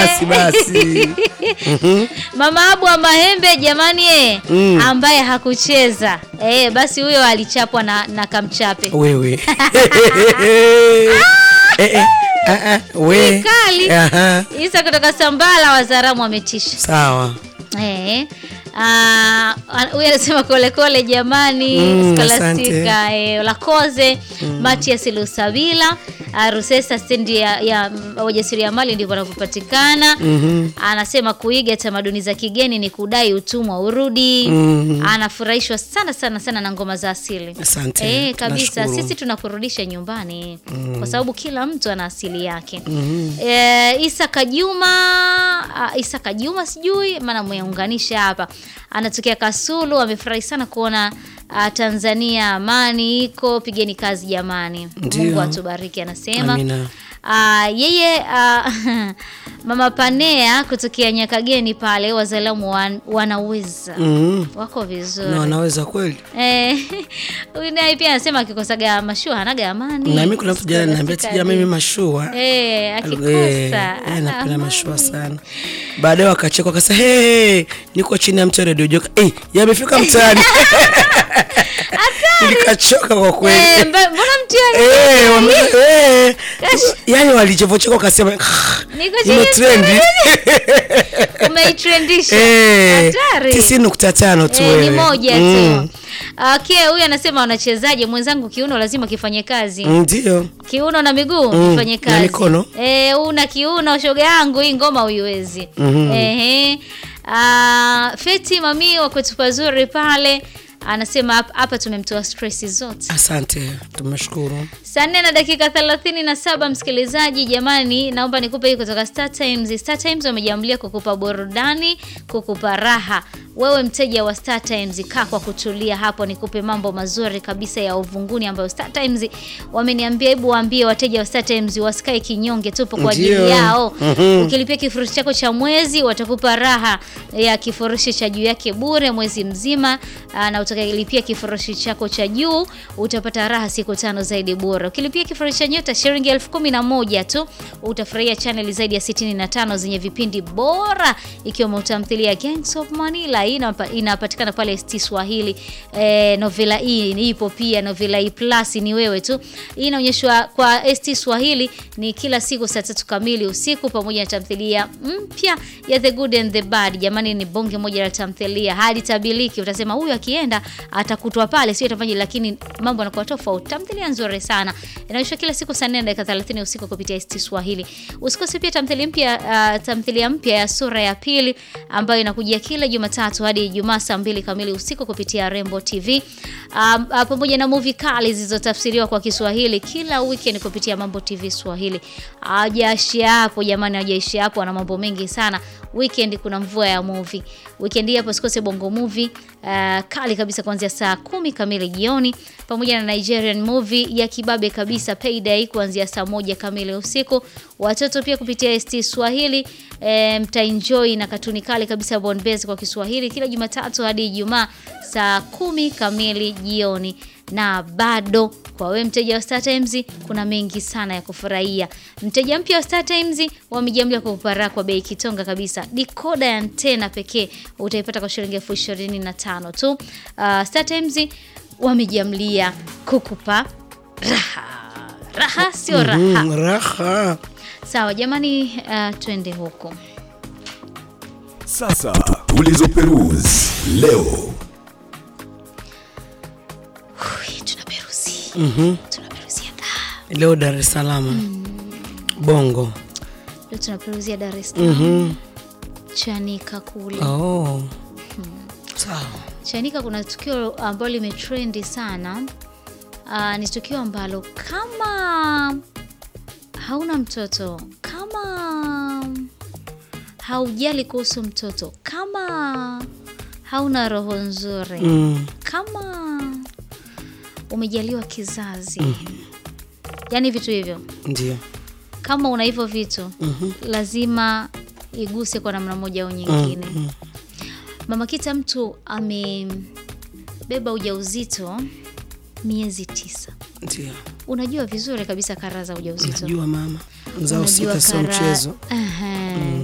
basi basi. Mama Abu wa Mahembe jamani eh, Mm. ambaye hakucheza eh, basi huyo alichapwa na, na kamchape Wewe. Eh, eh, ah, ah, we. Kali. Aha. Isa kutoka Sambala Wazaramu wametisha Sawa. eh. Ah, huyu anasema kolekole jamani Mm, Scholastica eh, Lakoze Matias Lusabila ah, Rusesa stendi ya, ya mm, wajasiriamali ndivyo wanavyopatikana Mhm. anasema kuiga tamaduni za kigeni ni kudai utumwa urudi Mhm. anafurahishwa sana sana sana na ngoma za asili Asante. Eh, kabisa Nashukuru. sisi tunakurudisha nyumbani kwa sababu kila mtu ana asili yake Mhm. Eh, Isa Kajuma ah, Isa Kajuma sijui maana mweunganisha hapa anatokea Kasulu amefurahi sana kuona ah, Tanzania amani iko pigeni kazi jamani Ndio. Mungu atubariki anasema Amina. Ah, yeye ah, mama Panea kutokea Nyakageni pale wazalamu wan, wanaweza Mhm. wako vizuri Na wanaweza kweli. Eh, huyu naye pia anasema akikosaga mashua hanaga amani. Na mimi kuna mtu jana ananiambia tija mimi mashua. eh, akikosa Eh, ana napenda amani. mashua sana. Baadaye wakacheka wakasema, hey, niko chini ya mti wa redio joka. Eh, yamefika mtaani. Nikachoka kwa kweli. Eh, mba- mbona mtihani Eh, wame- eh, yani walichovocheka wakasema Niko chini imetrendi umeitrendisha? Eh, Hatari. tisini nukta tano tu Eh, ni wewe. moja Mm, tu. Okay, huyu anasema wanachezaje mwenzangu kiuno lazima kifanye kazi. Ndio. Kiuno na miguu Mm, kifanye na kazi. mikono. Eh, una kiuno shoga yangu hii ngoma huiwezi. Mhm. Ehe. Ah, Feti mami wa kwetu pazuri pale anasema hap- hapa tumemtoa stress zote. Asante, tumeshukuru. Saa nne na dakika thelathini na saba msikilizaji, jamani, naomba nikupe hii kutoka Star Times. Star Times wamejiamulia kukupa burudani, kukupa raha. Wewe mteja wa Star Times, kaa kwa kutulia hapo, nikupe mambo mazuri kabisa ya uvunguni ambayo Star Times wameniambia. Hebu waambie wateja wa Star Times wasikae kinyonge, tupo kwa ajili Ndio. yao. Mhm. Ukilipia kifurushi chako cha mwezi, watakupa raha ya kifurushi cha juu yake bure mwezi mzima, aa, na utakilipia kifurushi chako cha juu utapata raha siku tano zaidi bure. Ukilipia kifurushi cha nyota shilingi elfu kumi na moja tu utafurahia chaneli zaidi ya 65 zenye vipindi bora ikiwemo tamthilia Gangs of Manila. Hii inapa- inapatikana pale ST Swahili. Eh, novela hii ipo pia novela hii plus ni wewe tu. Hii inaonyeshwa kwa ST Swahili ni kila siku saa tatu kamili usiku pamoja na tamthilia mpya ya The Good and the Bad. Jamani, ni bonge moja la tamthilia hadi tabiliki. Utasema huyu akienda atakutwa pale, sio itafanya, lakini mambo yanakuwa tofauti. Tamthilia nzuri sana inaonyeshwa kila siku saa 4 na dakika 30 usiku kupitia ST Swahili. Usikose pia tamthilia mpya uh, tamthilia mpya ya sura ya pili ambayo inakujia kila Jumatatu hadi Ijumaa saa mbili kamili usiku kupitia Rembo TV um, uh, pamoja na movie kali zilizotafsiriwa kwa Kiswahili kila weekend kupitia Mambo TV Swahili. Hajaishia hapo jamani, hajaishia hapo, ana mambo mengi sana. Weekend kuna mvua ya movie. Weekend hii hapo usikose Bongo Movie uh, kali kabisa kuanzia saa kumi kamili jioni pamoja na Nigerian movie ya kibabe kabisa Payday kuanzia saa moja kamili usiku. Watoto pia kupitia ST Swahili e, mtaenjoy na katuni kali kabisa Bonbez kwa Kiswahili kila Jumatatu hadi Ijumaa saa kumi kamili jioni na bado kwa wewe mteja wa Star Times kuna mengi sana ya kufurahia. Mteja mpya wa Star Times wamejiamlia kukupa kwa bei kitonga kabisa. Dikoda ya antena pekee utaipata kwa shilingi elfu ishirini na tano tu. Uh, Star Times wamejiamlia kukupa raha. Raha sio raha. Mm, raha. Sawa jamani, uh, twende huko. Sasa tulizoperuzi leo. Ui, Tunaperuzi. Tunaperuzia da. Leo Dar es Salaam. Bongo. Leo tunaperuzia Dar es Salaam. Mhm. Chanika kule. Oh. Sawa. Chanika kuna tukio ambalo limetrendi sana. Uh, ni tukio ambalo kama hauna mtoto, kama haujali kuhusu mtoto, kama hauna roho nzuri, Mm. kama umejaliwa kizazi, yaani vitu hivyo, Ndio. kama una hivyo vitu lazima iguse kwa namna moja au nyingine. Mama Kita, mtu amebeba ujauzito miezi tisa. Ndio. Unajua vizuri kabisa kara za ujauzito. Najua mama. Mzao Unajua sita sio kara- mchezo. Ehe.